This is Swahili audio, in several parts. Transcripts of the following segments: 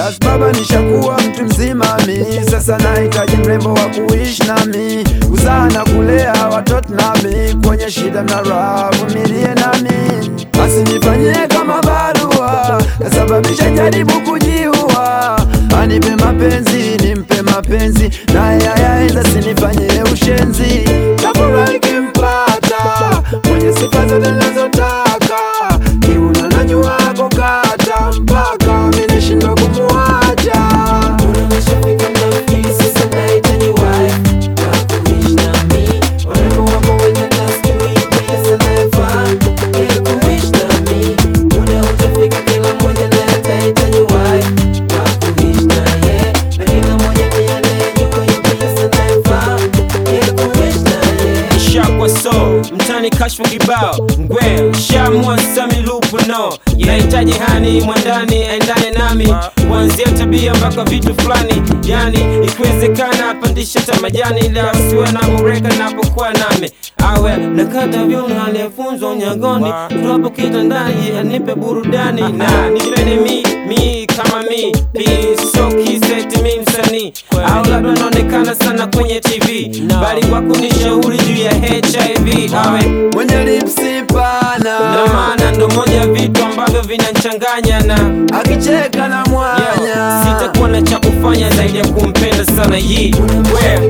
Das baba nishakuwa mtu mzima mi sasa nahitaji mrembo wa kuishi nami kuzaa na kulea watoto nami kwenye shida na raha vumilie nami asinifanyie kama barua kasababisha jaribu kujiua anipe mapenzi nimpe mapenzi naye ayaenda sinifanyie ushenzi tafurahi kimpata mwenye sifa zote nazotaka kiuna najua kukata mpaka minishindwa kumuacha Unameshafika mnafiki, sasa nahitaji wife wa kuishi nami. Urembo wako wenye desturi, pia sanayefaa ili kuishi nami. Muda utafika, kila mmoja naye atahitaji wife wa kuishi naye. Na kila mmoja pia anayejua yupi sanayefaa ili kuishi naye. shakwa so mtani kashfa kibao ngwe shamwa sami lupu no yahitaji hani mwandani aendane nami kuanzia tabia mpaka vitu fulani yani ikiwezekana apandishe tamajani ila siwe na mureka napokuwa nami awe nakata vyuno aliyefunzwa unyagoni tuwapo kitandani anipe burudani na nipende mi mi kama mi piso kiseti mi msanii au labda naonekana sana kwenye tv bali kwa kunishauri juu ya hiv awe mwenye lipsi na pana maana ndo moja ya vitu ambavyo vinanchanganya na akicheka na Yo, mwanya sitakuwa na cha kufanya zaidi ya kumpenda sana yi we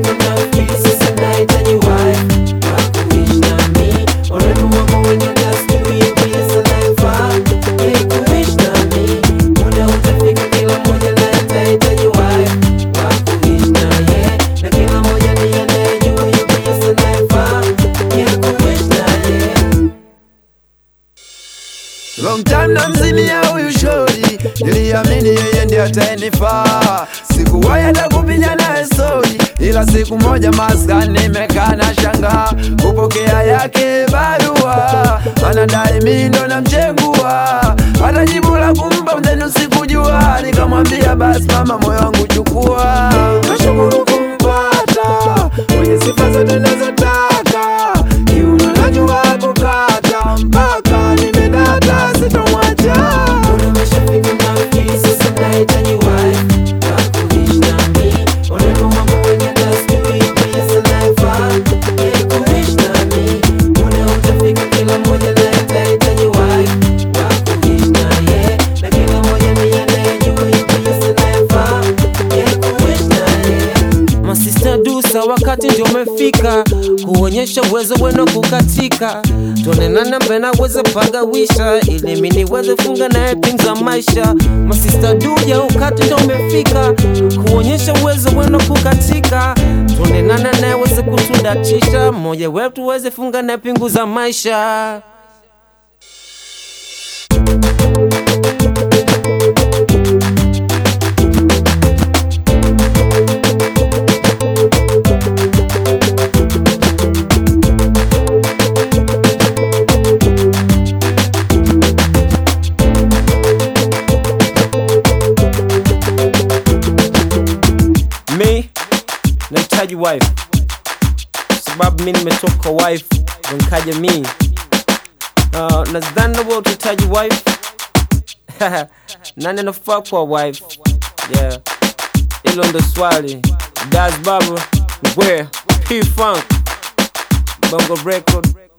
Long time na mzimia huyu shori, niliamini yeye ndiye atayenifaa. Sikuwahi hata kupiga naye stori, ila siku moja maskani nimekaa na shanga kupokea yake barua, anadai mimi ndo namchengua, hata jibu la kumpa mzenu sikujua. Nikamwambia basi mama, moyo wangu chukua, nashukuru kumpata mwenye sifa zote nazotaka, kiuno najua kukata mpaka nimedata, sitomwacha. masista dusa wakati ndio umefika kuonyesha uwezo wenu kukatika tuonenana mbena weze pagawisha ili mi niweze funga naye ping za maisha masista duja wakati ndio umefika kuonyesha uwezo wenu kukatika tuonenana naye weze kutudatisha mmoja wetu weze funga naye pingu za maisha mi nahitaji wife sababu mi nimetoka wife ndo nikaja mi uh, nadhani nawe utahitaji wife nani anafaa kwa wife yeah hilo ndo swali das baba ngwe p funk bongo record